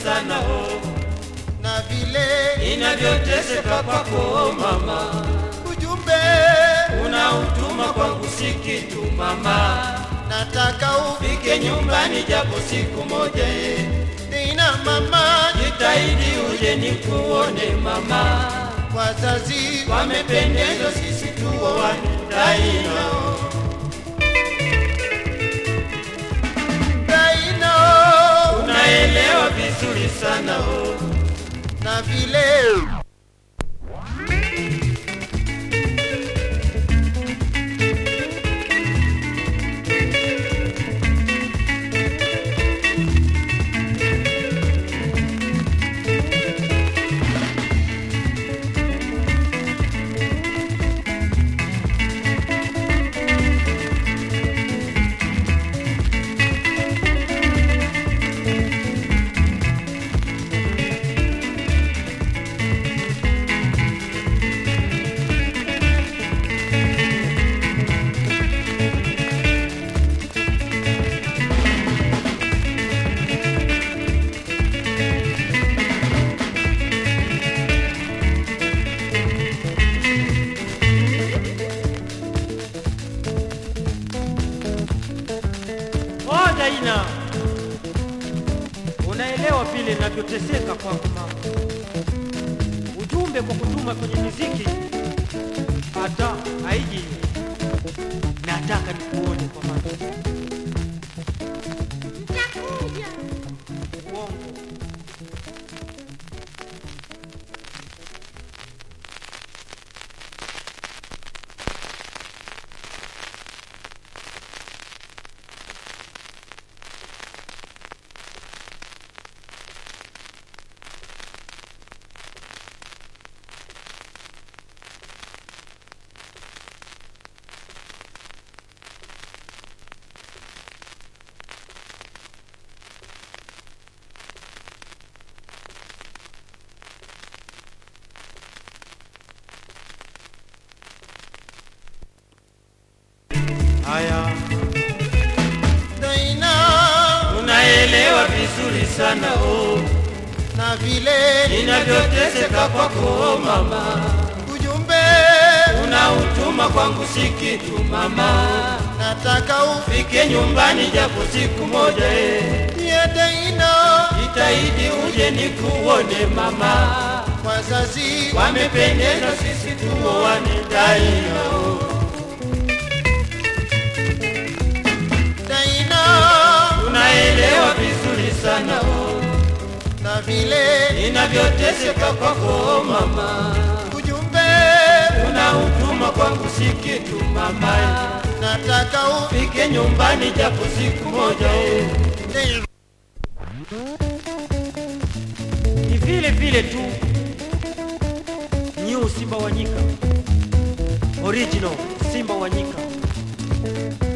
sana oh, na vile inavyoteseka kwako mama, ujumbe unautuma kwangu si kitu mama, nataka fike nyumbani japo siku moja eh. ufina mama Jitahidi uje nikuone mama, wazazi wamependezwa sisi tuoane daima. daino Unaelewa vizuri sana oh, na vile Oh, Daina, unaelewa vile navyoteseka kwangu mama. Ujumbe kwa kutuma kwenye miziki hata haiji. Nataka nikuone kwa macho. Nitakuja. Uongo. haya daina unaelewa vizuri sana oh, na vile inavyoteseka kwako mama, ujumbe unautuma kwangu si kitu mama, nataka fike nyumbani japo siku moja eh. ufie daino Jitahidi uje nikuone mama, wazazi wamependeza sisi tuoane daima. oh. daino Unaelewa vizuri sana oh, na vile inavyoteseka kwako mama, ujumbe unautuma kwangu si kitu mama, nataka fike nyumbani japo siku moja eh. ufie Ni vile vile tu New Simba wa Nyika, original Simba wa Nyika.